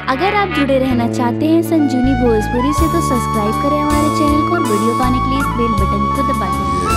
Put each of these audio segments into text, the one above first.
अगर आप जुड़े रहना चाहते हैं संजीवनी भोजपुरी से तो सब्सक्राइब करें हमारे चैनल को और वीडियो पाने के लिए इस बेल बटन को दबा दें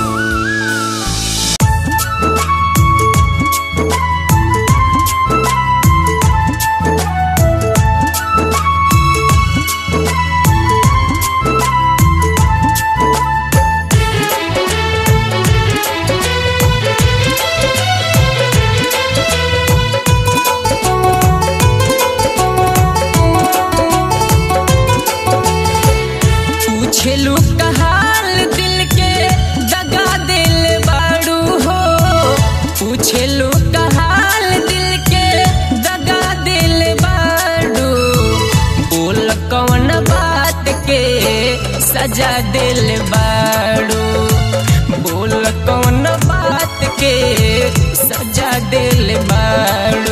पूछेलू कहाल दिल के दगा दिल बाड़ू हो पूछेलू कहाल दिल के दगा दिल बाड़ू बोल कौन बात के सजा दिल बाड़ू बोल कौन बात के सजा दिल बाड़ू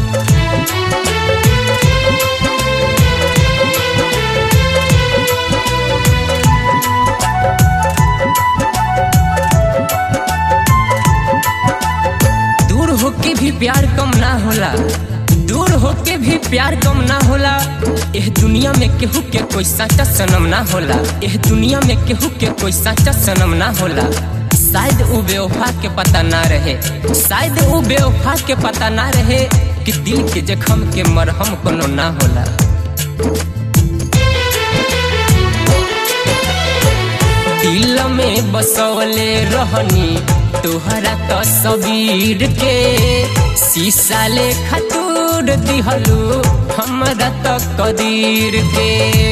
दूर होके भी प्यार कम ना होला दूर होके भी प्यार कम ना होला एह दुनिया में केहू के कोई साचा सनम ना होला एह दुनिया में केहू के कोई साचा सनम ना होला शायद वो बेवफा के पता ना रहे शायद वो बेवफा के पता ना रहे कि दिल के जख्म के मरहम कोनो ना होला दिल में बसवले रहनी तोहरा तस्वीर के शीशा ले खतूर दिहलू हमरा त कदीर के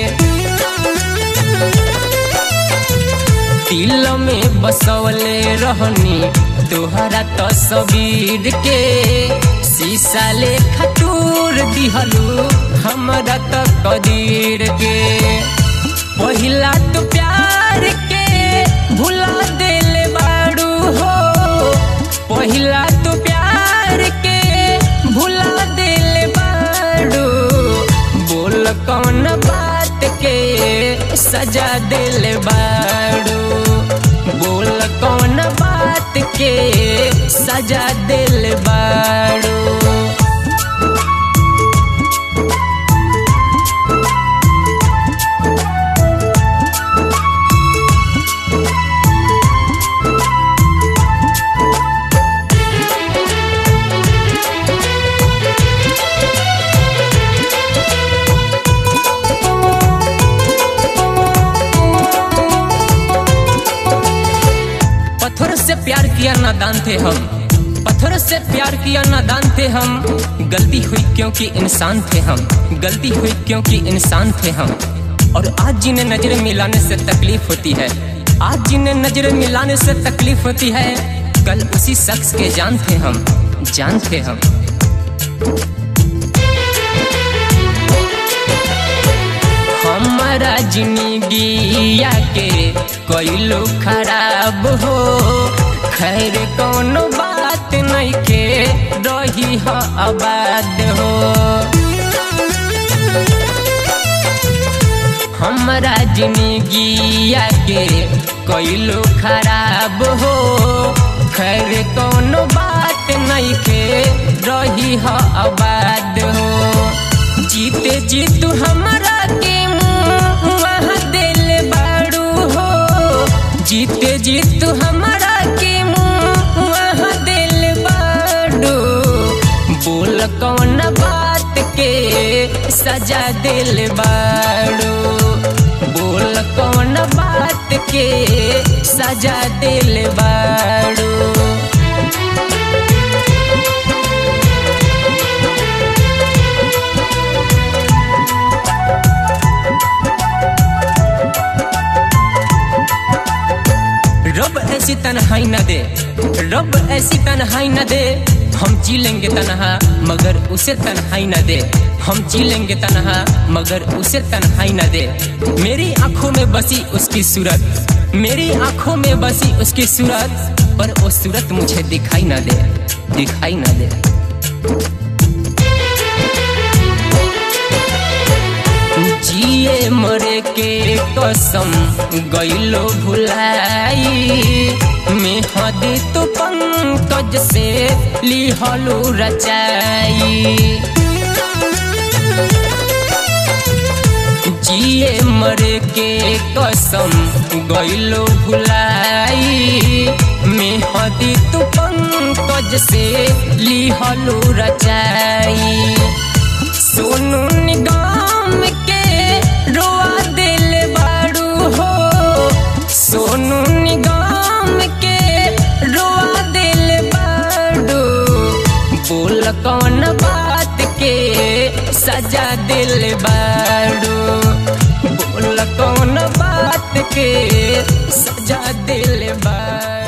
दिल में बसवले रहनी तोहरा तस्वीर के शीशा ले खतूर दिहलू हमरा त कदीर के पहिला तो प्यार के भुला दिल बाड़ू हो पहिला तो प्यार के भुला दिल बाड़ू बोल कौन बात के सजा दिल बाड़ू बोल कौन बात के सजा दिल बाड़ू पत्थर से प्यार किया नादान थे हम पत्थर से प्यार किया नादान थे हम गलती हुई क्योंकि इंसान थे हम गलती हुई क्योंकि इंसान थे हम और आज जिन्हें नजर मिलाने से तकलीफ होती है आज जिन्हें नजर मिलाने से तकलीफ होती है कल उसी शख्स के जान थे हम जान थे हम हमारा जिंदगी के कोइलो खराब हो खैर कोनो बात नहीं के रही हो आबाद हो हमारा जिंदगी के कोइलो खराब हो खैर कोनो बात नहीं के रही हो आबाद हो जीते जीतू हमारा के मुँह दिल बाड़ू हो जीते जीतू हमारा के मुँह दिल बाड़ू बोल कौन बात के सजा दिल बाड़ू बोल कौन बात के सजा दिल बाड़ू रब ऐसी तन्हाई न दे रब ऐसी तन्हाई न दे हम जी लेंगे तनहा मगर उसे तन्हाई न दे हम जी लेंगे तनहा मगर उसे तन्हाई न दे मेरी आंखों में बसी उसकी सूरत मेरी आंखों में बसी उसकी सूरत पर वो सूरत मुझे दिखाई न दे दिखाई न दे जिए मरे के कसम गईलो भुलाई मेहद तो पंकज से लिहलू रचाई हमरे के कसम गइलो भुलाई मेहदी तू पंकज से लिहलू रचाई सोनू निगम के रोआ दिल बाड़ू हो सोनू निगम के रोआ दिल बाड़ू बोल कौन बात के सजा दिल बाड़ू बोल कौन बात के सजा दिल बाड़ू